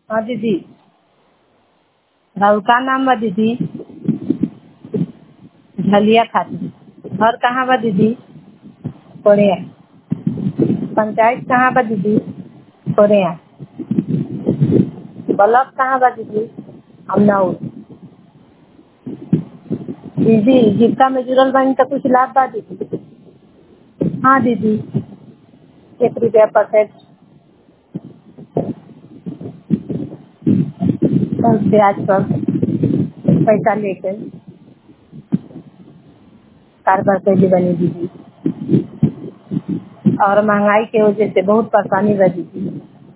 हाँ दीदी राउर का नाम बा दीदी झलिया खातून घर कहाँ बा दीदी कोरिया पंचायत कहाँ बा दीदी कोरिया ब्लॉक कहाँ बा दीदी अमनौर दीदी जीविका में जुड़ल बानी त कुछ लाभ बा दीदी हाँ दीदी एक रुपया परसेंट और ब्याज पर पैसा लेके कारोबार कैले बनी दीदी और महंगाई के वजह से बहुत परेशानी बा दीदी